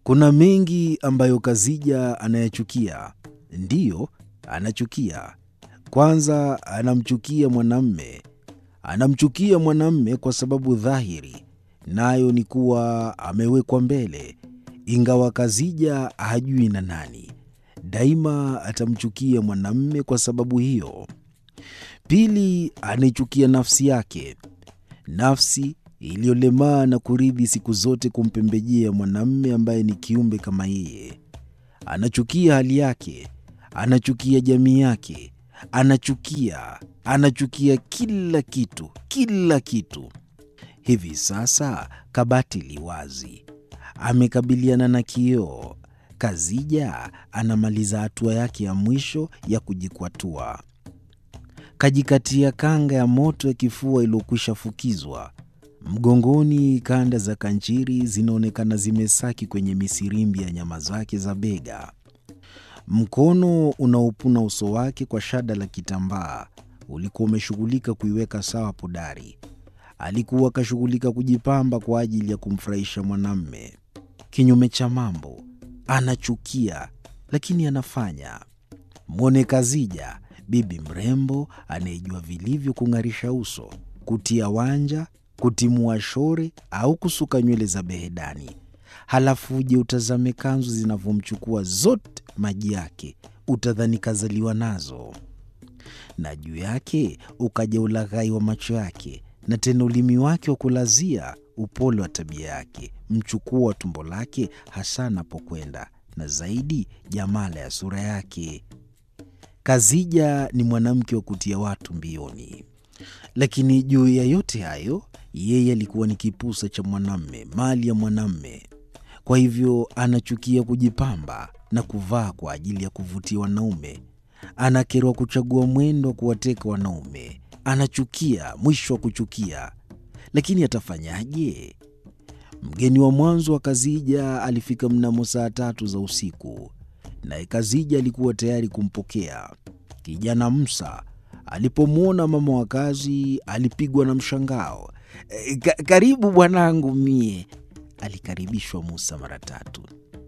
Kuna mengi ambayo Kazija anayachukia. Ndiyo, anachukia. Kwanza, anamchukia mwanamme. Anamchukia mwanamme kwa sababu dhahiri, nayo ni kuwa amewekwa mbele, ingawa Kazija hajui na nani. Daima atamchukia mwanamme kwa sababu hiyo. Pili, anaichukia nafsi yake, nafsi iliyolemaa na kuridhi siku zote kumpembejea mwanamme ambaye ni kiumbe kama yeye. Anachukia hali yake, anachukia jamii yake, anachukia anachukia kila kitu, kila kitu. Hivi sasa kabati li wazi, amekabiliana na kioo. Kazija anamaliza hatua yake ya mwisho ya kujikwatua. Kajikatia kanga ya moto ya kifua iliyokwisha fukizwa mgongoni. Kanda za kanchiri zinaonekana zimesaki kwenye misirimbi ya nyama zake za bega. Mkono unaopuna uso wake kwa shada la kitambaa ulikuwa umeshughulika kuiweka sawa podari. Alikuwa akashughulika kujipamba kwa ajili ya kumfurahisha mwanamme. Kinyume cha mambo, anachukia lakini anafanya. Mwone Kazija, bibi mrembo anayejua vilivyo kung'arisha uso, kutia wanja, kutimua shore au kusuka nywele za behedani. Halafu uje utazame kanzu zinavyomchukua zote maji yake, utadhani kazaliwa nazo. Na juu yake ukaja ulaghai wa macho yake, na tena ulimi wake wa kulazia, upole wa tabia yake, mchukua wa tumbo lake, hasa anapokwenda, na zaidi jamala ya sura yake. Kazija ni mwanamke wa kutia watu mbioni. Lakini juu ya yote hayo, yeye alikuwa ni kipusa cha mwanamme, mali ya mwanamme. Kwa hivyo anachukia kujipamba na kuvaa kwa ajili ya kuvutia wanaume. Anakerwa kuchagua mwendo wa kuwateka wanaume. Anachukia mwisho wa kuchukia, lakini atafanyaje? Mgeni wa mwanzo wa Kazija alifika mnamo saa tatu za usiku, naye Kazija alikuwa tayari kumpokea. Kijana Musa alipomwona mama wa kazi alipigwa na mshangao. E, ka, karibu bwanangu mie. Alikaribishwa Musa mara tatu.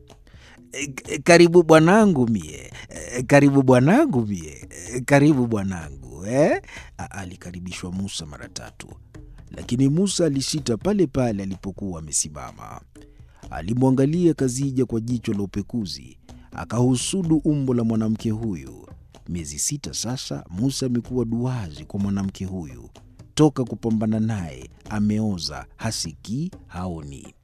E, karibu bwanangu mie. E, karibu bwanangu mie. E, karibu bwanangu eh? Alikaribishwa Musa mara tatu, lakini Musa alisita pale pale alipokuwa amesimama. Alimwangalia Kazija kwa jicho la upekuzi, akahusudu umbo la mwanamke huyu. Miezi sita sasa Musa amekuwa duazi kwa mwanamke huyu. Toka kupambana naye ameoza, hasikii, haoni.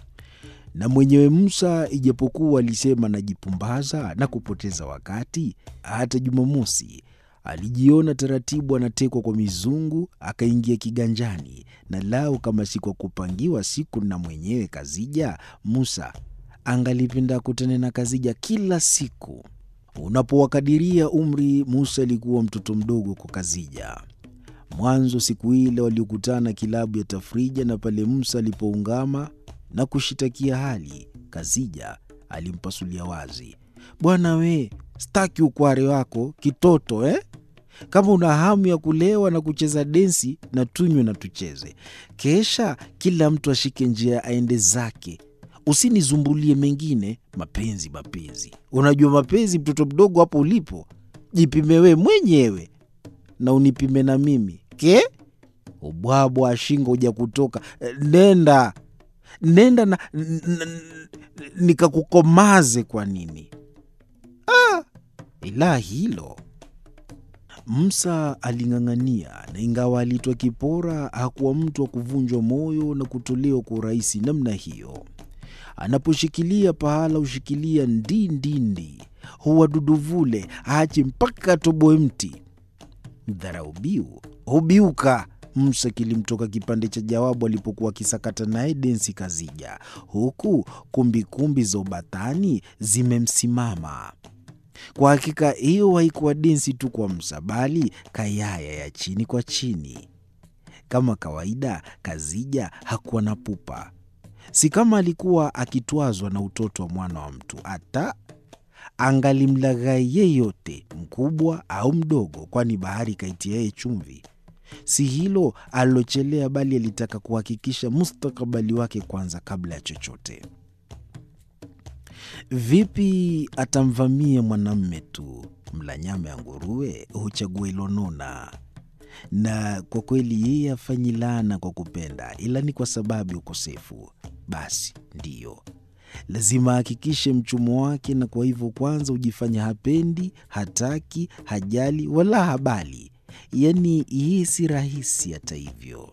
Na mwenyewe Musa, ijapokuwa alisema najipumbaza na kupoteza wakati, hata Jumamosi alijiona taratibu anatekwa kwa mizungu, akaingia kiganjani. Na lau kama si kwa kupangiwa siku na mwenyewe Kazija, Musa angalipenda kutana na Kazija kila siku. Unapowakadiria umri, Musa alikuwa mtoto mdogo kwa Kazija. Mwanzo siku ile waliokutana kilabu ya Tafrija, na pale Musa alipoungama na kushitakia hali, Kazija alimpasulia wazi, bwana we, staki ukware wako kitoto eh? Kama una hamu ya kulewa na kucheza densi, na tunywe na tucheze, kesha kila mtu ashike njia aende zake Usinizumbulie mengine. Mapenzi, mapenzi, unajua mapenzi, mtoto mdogo hapo ulipo, jipime we mwenyewe na unipime na mimi ke ubwabwa ashingo uja kutoka. Nenda nenda na nikakukomaze. Kwa nini? Ah, ila hilo Musa aling'ang'ania, na ingawa alitwa kipora, hakuwa mtu wa kuvunjwa moyo na kutolewa kwa urahisi namna hiyo. Anaposhikilia pahala hushikilia ndindindi, huwaduduvule aache mpaka atoboe mti. Mdharau biu hubiuka. Musa kilimtoka kipande cha jawabu alipokuwa akisakata naye densi Kazija, huku kumbikumbi za ubatani zimemsimama. Kwa hakika hiyo haikuwa densi tu kwa Musa, bali kayaya ya chini kwa chini. Kama kawaida, Kazija hakuwa na pupa si kama alikuwa akitwazwa na utoto wa mwana wa mtu. Hata angalimlaghai yeyote, mkubwa au mdogo, kwani bahari kaitia yeye chumvi. Si hilo alilochelea, bali alitaka kuhakikisha mustakabali wake kwanza kabla ya chochote. Vipi atamvamia mwanamme tu? Mla nyama ya nguruwe huchagua ilonona. Na kwa kweli yeye hafanyi laana kwa kupenda, ila ni kwa sababu ya ukosefu. Basi ndiyo lazima ahakikishe mchumo wake, na kwa hivyo kwanza hujifanya hapendi, hataki, hajali wala habali. Yaani yeye si rahisi. Hata hivyo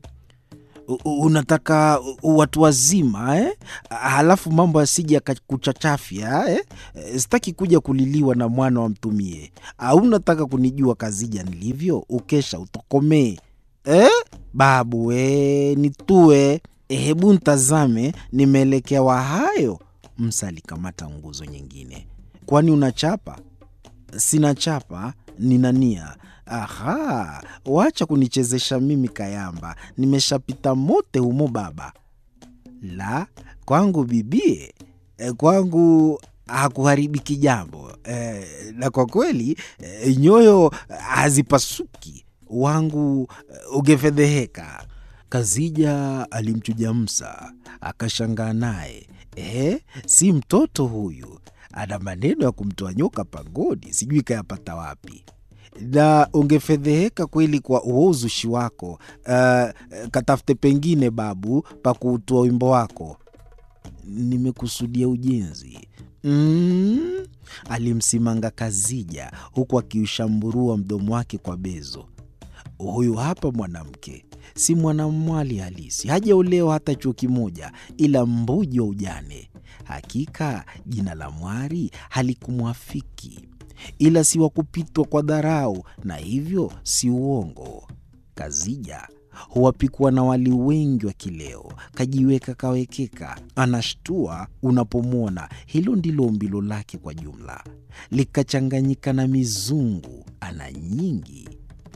U- unataka watu wazima eh? Halafu mambo yasije yakakuchachafya eh? Sitaki kuja kuliliwa na mwana wa mtumie. Au unataka kunijua Kazija nilivyo? Ukesha utokomee eh? Babu we nitue, hebu ntazame, nimeelekewa hayo. Msa alikamata nguzo nyingine. Kwani unachapa? Sina chapa, nina nia. Aha, wacha kunichezesha mimi kayamba, nimeshapita mote humo baba. La, kwangu bibie, eh, kwangu hakuharibiki jambo eh, na kwa kweli eh, nyoyo hazipasuki wangu eh, ungefedheheka. Kazija alimchuja Msa akashangaa naye. Eh, si mtoto huyu, ana maneno ya kumtoa nyoka pangoni, sijui kayapata wapi na ungefedheheka kweli kwa huo uzushi wako. Uh, katafute pengine babu pa kuutua wimbo wako. Nimekusudia ujenzi. Mm, alimsimanga Kazija huku akiushamburua mdomo wake kwa bezo. Huyu hapa mwanamke si mwanamwali halisi, hajaolewa hata chuo kimoja, ila mbuji wa ujane. Hakika jina la mwari halikumwafiki ila si wa kupitwa kwa dharau, na hivyo si uongo. Kazija huwapikwa na wali wengi wa kileo, kajiweka kawekeka, anashtua unapomwona. Hilo ndilo umbilo lake kwa jumla, likachanganyika na mizungu, ana nyingi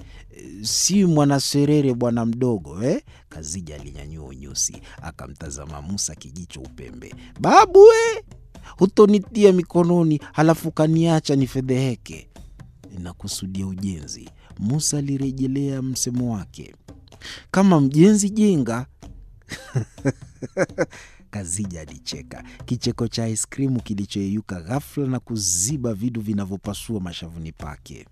si mwanaserere bwana mdogo eh? Kazija alinyanyua unyusi akamtazama Musa kijicho upembe. Babu we, hutonitia mikononi halafu kaniacha nifedheheke. Nakusudia ujenzi. Musa alirejelea msemo wake, kama mjenzi jenga. Kazija alicheka kicheko cha aiskrimu kilichoyeyuka ghafla na kuziba vidu vinavyopasua mashavuni pake.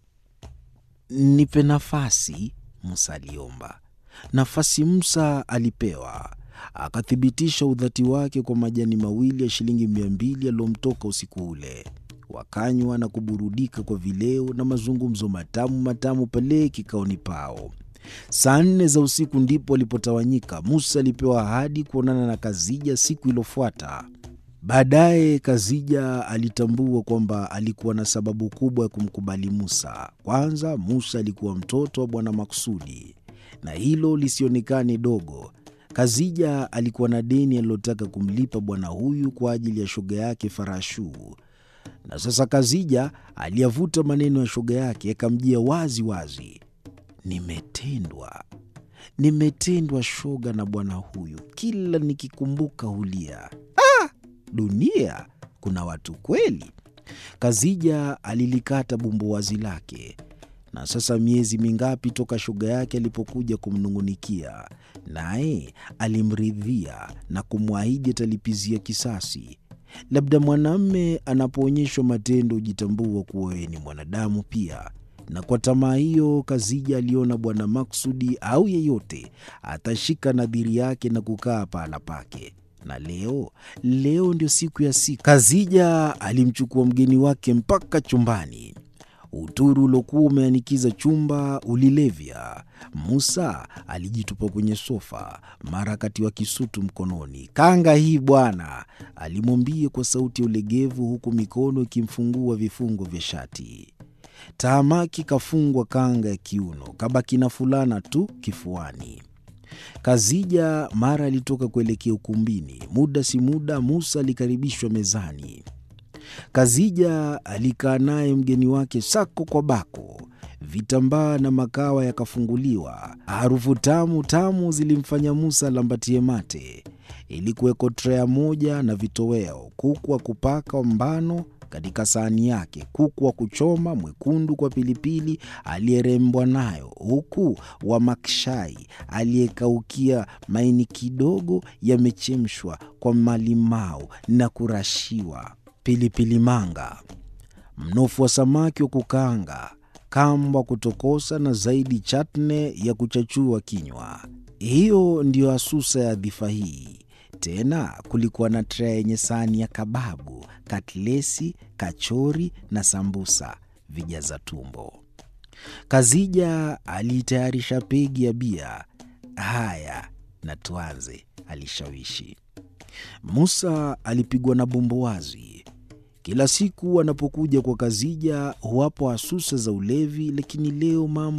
Nipe nafasi, Musa aliomba. Nafasi Musa alipewa, akathibitisha udhati wake kwa majani mawili ya shilingi mia mbili yaliyomtoka usiku ule. Wakanywa na kuburudika kwa vileo na mazungumzo matamu matamu pale kikaoni pao. Saa nne za usiku ndipo walipotawanyika. Musa alipewa ahadi kuonana na Kazija siku iliyofuata. Baadaye Kazija alitambua kwamba alikuwa na sababu kubwa ya kumkubali Musa. Kwanza, Musa alikuwa mtoto wa Bwana Maksudi, na hilo lisionekane dogo. Kazija alikuwa na deni alilotaka kumlipa bwana huyu kwa ajili ya shoga yake Farashu, na sasa Kazija aliyavuta maneno ya shoga yake yakamjia wazi wazi. Nimetendwa, nimetendwa shoga na bwana huyu, kila nikikumbuka hulia. Dunia kuna watu kweli. Kazija alilikata bumbuwazi lake, na sasa miezi mingapi toka shoga yake alipokuja kumnung'unikia, naye alimridhia na kumwahidi atalipizia kisasi. Labda mwanamme anapoonyeshwa matendo hujitambua kuwa wewe ni mwanadamu pia, na kwa tamaa hiyo Kazija aliona Bwana Maksudi au yeyote atashika nadhiri yake na kukaa pahala pake na leo leo ndio siku ya siku. Kazija alimchukua mgeni wake mpaka chumbani. Uturu uliokuwa umeanikiza chumba ulilevya. Musa alijitupa kwenye sofa, mara akatiwa kisutu mkononi. Kanga hii bwana, alimwambia kwa sauti ya ulegevu, huku mikono ikimfungua vifungo vya shati. Tahamaki kafungwa kanga ya kiuno, kabaki na fulana tu kifuani. Kazija mara alitoka kuelekea ukumbini. Muda si muda, Musa alikaribishwa mezani. Kazija alikaa naye mgeni wake sako kwa bako. Vitambaa na makawa yakafunguliwa. Harufu tamu tamu zilimfanya Musa alambatie mate. Ilikuweko trea moja na vitoweo, kuku wa kupaka mbano katika sahani yake, kuku wa kuchoma mwekundu kwa pilipili aliyerembwa nayo, huku Wamakshai aliyekaukia maini kidogo yamechemshwa kwa malimau na kurashiwa pilipili manga, mnofu wa samaki wa kukaanga, kamba wa kutokosa na zaidi chatne ya kuchachua kinywa. Hiyo ndiyo asusa ya dhifa hii. Tena kulikuwa na tray yenye sahani ya kababu, katlesi, kachori na sambusa vijaza tumbo. Kazija aliitayarisha pegi ya bia. Haya, na tuanze, alishawishi. Musa alipigwa na bumbuazi. Kila siku anapokuja kwa Kazija huwapo asusa za ulevi, lakini leo mambo